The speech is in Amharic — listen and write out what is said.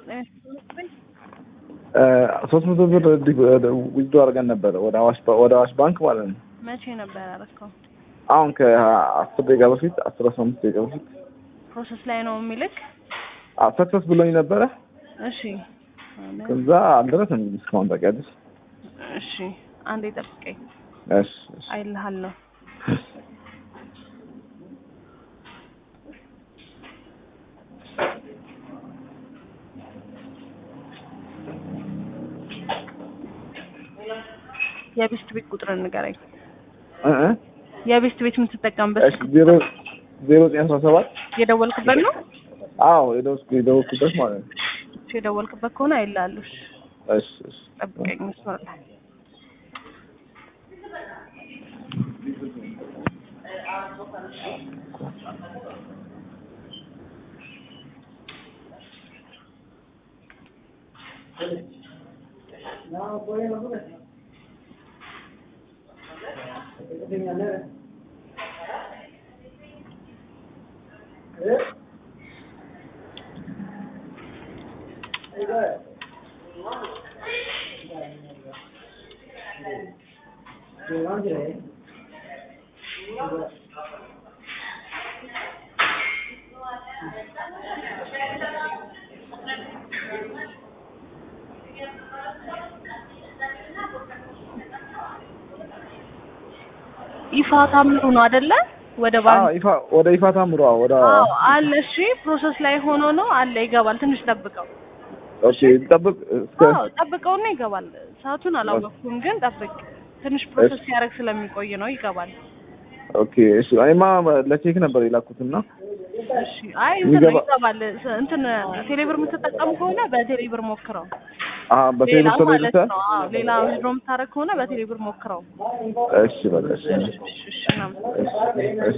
ሶስት መቶ ብር ዊዝዶ አድርገን ነበረ ወደ አዋሽ ወደ አዋሽ ባንክ ማለት ነው። መቼ ነበር ያደረከው? አሁን ከአስር ደቂቃ በፊት አስር አስራ አምስት ደቂቃ በፊት ፕሮሰስ ላይ ነው የሚልክ? ሰክሰስ ብሎኝ ነበረ። እሺ ከዛ አልደረሰም እንግዲህ እስካሁን ታውቂያለሽ። እሺ አንዴ ጠብቀኝ እሺ እሺ አይልሃለሁ። የቤስት ቤት ቁጥር ንገረኝ። እ እ የቤስት ቤት የምትጠቀምበት እሺ ዜሮ ዜሮ ዘጠኝ አስራ ሰባት የደወልክበት ነው? አዎ የደወልኩ የደወልኩበት ማለት ነው። እሺ የደወልክበት ከሆነ አይልሃለሁ። እሺ እሺ እሺ ጠብቀኝ መስመር ላይ ይፋ ታምሩ ነው አይደለ? ወደ አዎ ባንክ ይፋ ወደ ይፋ ታምሯ ወደ አዎ አለ። እሺ ፕሮሰስ ላይ ሆኖ ነው አለ። ይገባል። ትንሽ ጠብቀው። ኦኬ ጠብቅ እስከ አዎ ጠብቀውና ይገባል። ሰዓቱን አላወቅኩም፣ ግን ጠብቅ። ትንሽ ፕሮሰስ ሲያደርግ ስለሚቆይ ነው። ይገባል። ኦኬ እሺ እኔማ ለቼክ ነበር የላኩትና እሺ አይ እንትን ነው የሚገባ- ይገባል። ስ- እንትን ቴሌብር የምትጠቀም ከሆነ በቴሌብር ሞክረው። አሀ ሌላ በቴሌብር ማለት ተለይታ ነው። አዎ ሌላ ዊዝድሮ የምታደርግ ከሆነ በቴሌብር ሞክረው። እሺ በቃ እሺ እሺ እሺ እናመሰግናለን። እሺ እሺ